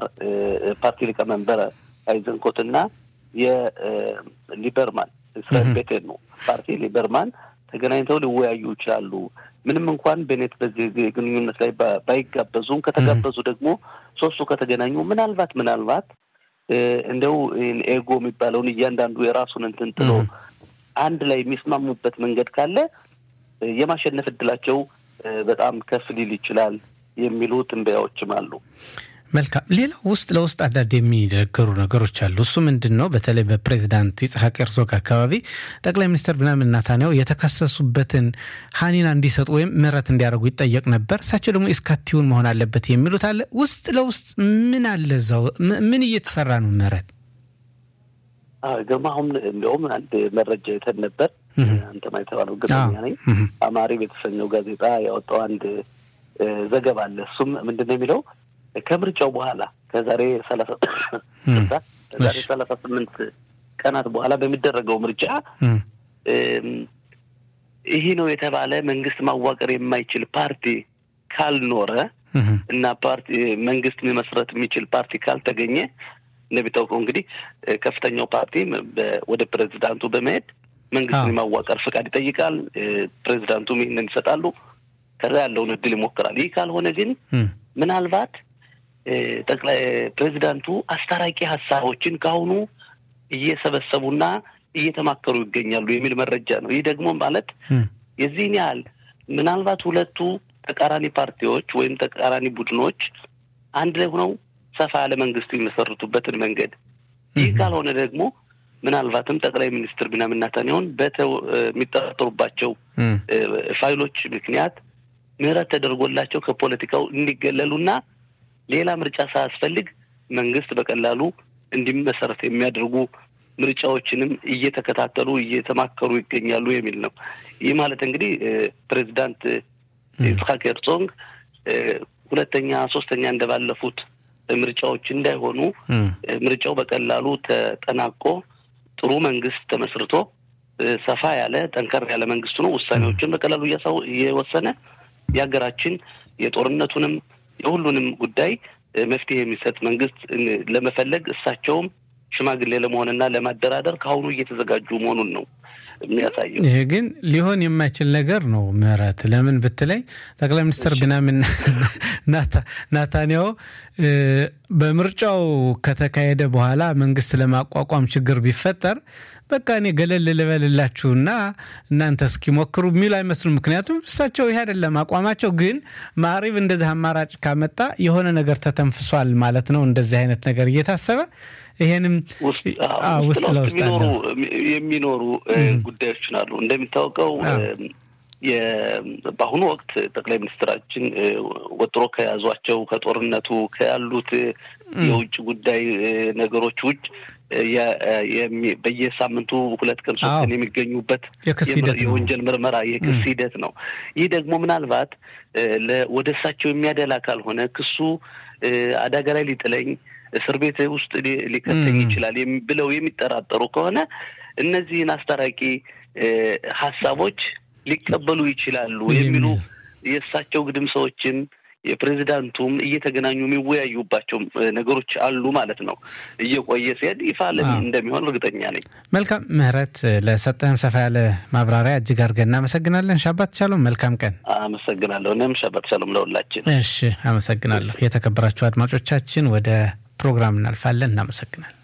ፓርቲ ሊቀመንበር አይዘንኮት እና የሊበርማን እስራኤል ቤቴን ነው ፓርቲ ሊበርማን ተገናኝተው ሊወያዩ ይችላሉ። ምንም እንኳን ቤኔት በዚህ ግንኙነት ላይ ባይጋበዙም ከተጋበዙ ደግሞ ሶስቱ ከተገናኙ ምናልባት ምናልባት እንደው ኤጎ የሚባለውን እያንዳንዱ የራሱን እንትን ጥሎ አንድ ላይ የሚስማሙበት መንገድ ካለ የማሸነፍ እድላቸው በጣም ከፍ ሊል ይችላል የሚሉ ትንበያዎችም አሉ። መልካም። ሌላው ውስጥ ለውስጥ አንዳንድ የሚነገሩ ነገሮች አሉ። እሱ ምንድን ነው? በተለይ በፕሬዚዳንት ይስሐቅ ሄርዞግ አካባቢ ጠቅላይ ሚኒስትር ቢንያሚን ኔታንያሁ የተከሰሱበትን ሀኒና እንዲሰጡ ወይም ምህረት እንዲያደርጉ ይጠየቅ ነበር። እሳቸው ደግሞ እስካቲውን መሆን አለበት የሚሉት አለ። ውስጥ ለውስጥ ምን አለ እዛው ምን እየተሰራ ነው? ምህረት ግርማ፣ አሁን እንዲያውም አንድ መረጃ የተን ነበር አንተ ማይተባለው እርግጠኛ ነኝ። አማሪ የተሰኘው ጋዜጣ ያወጣው አንድ ዘገባ አለ። እሱም ምንድን ነው የሚለው ከምርጫው በኋላ ከዛሬ ሰላሳ ከዛሬ ሰላሳ ስምንት ቀናት በኋላ በሚደረገው ምርጫ ይህ ነው የተባለ መንግስት ማዋቀር የማይችል ፓርቲ ካልኖረ እና ፓርቲ መንግስት መመስረት የሚችል ፓርቲ ካልተገኘ እንደሚታወቀው እንግዲህ ከፍተኛው ፓርቲ ወደ ፕሬዚዳንቱ በመሄድ መንግስትን የማዋቀር ፍቃድ ይጠይቃል። ፕሬዚዳንቱም ይህንን ይሰጣሉ። ከዛ ያለውን እድል ይሞክራል። ይህ ካልሆነ ግን ምናልባት ጠቅላይ ፕሬዚዳንቱ አስታራቂ ሀሳቦችን ከአሁኑ እየሰበሰቡና እየተማከሩ ይገኛሉ የሚል መረጃ ነው። ይህ ደግሞ ማለት የዚህን ያህል ምናልባት ሁለቱ ተቃራኒ ፓርቲዎች ወይም ተቃራኒ ቡድኖች አንድ ላይ ሆነው ሰፋ ያለ መንግስት የሚመሰርቱበትን መንገድ ይህ ካልሆነ ደግሞ ምናልባትም ጠቅላይ ሚኒስትር ቢንያሚን ኔታንያሁን የሚጠረጠሩባቸው ፋይሎች ምክንያት ምህረት ተደርጎላቸው ከፖለቲካው እንዲገለሉና ሌላ ምርጫ ሳያስፈልግ መንግስት በቀላሉ እንዲመሰረት የሚያደርጉ ምርጫዎችንም እየተከታተሉ እየተማከሩ ይገኛሉ የሚል ነው። ይህ ማለት እንግዲህ ፕሬዚዳንት ይስሐቅ ሄርዞግ ሁለተኛ፣ ሶስተኛ እንደባለፉት ምርጫዎች እንዳይሆኑ ምርጫው በቀላሉ ተጠናቆ ጥሩ መንግስት ተመስርቶ ሰፋ ያለ ጠንከር ያለ መንግስቱ ነው ውሳኔዎችን በቀላሉ እየወሰነ የሀገራችን የጦርነቱንም የሁሉንም ጉዳይ መፍትሄ የሚሰጥ መንግስት ለመፈለግ እሳቸውም ሽማግሌ ለመሆንና ለማደራደር ከአሁኑ እየተዘጋጁ መሆኑን ነው የሚያሳየው። ይሄ ግን ሊሆን የማይችል ነገር ነው። ምህረት ለምን ብትለኝ ጠቅላይ ሚኒስትር ቢንያሚን ናታንያሁ በምርጫው ከተካሄደ በኋላ መንግስት ለማቋቋም ችግር ቢፈጠር በቃ እኔ ገለል ልበልላችሁና እናንተ እስኪሞክሩ የሚሉ አይመስሉም። ምክንያቱም እሳቸው ይህ አይደለም አቋማቸው። ግን ማዕሪብ እንደዚህ አማራጭ ካመጣ የሆነ ነገር ተተንፍሷል ማለት ነው። እንደዚህ አይነት ነገር እየታሰበ ይሄንም ውስጥ ለውስጥ የሚኖሩ ጉዳዮች አሉ። እንደሚታወቀው በአሁኑ ወቅት ጠቅላይ ሚኒስትራችን ወጥሮ ከያዟቸው ከጦርነቱ ከያሉት የውጭ ጉዳይ ነገሮች ውጭ በየሳምንቱ ሁለት ቀን ሶስት ቀን የሚገኙበት የወንጀል ምርመራ የክስ ሂደት ነው። ይህ ደግሞ ምናልባት ወደ እሳቸው የሚያደላ ካልሆነ ክሱ አደጋ ላይ ሊጥለኝ እስር ቤት ውስጥ ሊከተኝ ይችላል ብለው የሚጠራጠሩ ከሆነ እነዚህን አስታራቂ ሀሳቦች ሊቀበሉ ይችላሉ የሚሉ የእሳቸው ግድም ሰዎችም የፕሬዚዳንቱም እየተገናኙ የሚወያዩባቸው ነገሮች አሉ ማለት ነው። እየቆየ ሲሄድ ይፋ እንደሚሆን እርግጠኛ ነኝ። መልካም ምህረት፣ ለሰጠህን ሰፋ ያለ ማብራሪያ እጅግ አድርገን እናመሰግናለን። ሻባት ሻሎም፣ መልካም ቀን። አመሰግናለሁ። እኔም ሻባት ሻሎም ለሁላችን። እሺ፣ አመሰግናለሁ። የተከበራችሁ አድማጮቻችን ወደ ፕሮግራም እናልፋለን። እናመሰግናለን።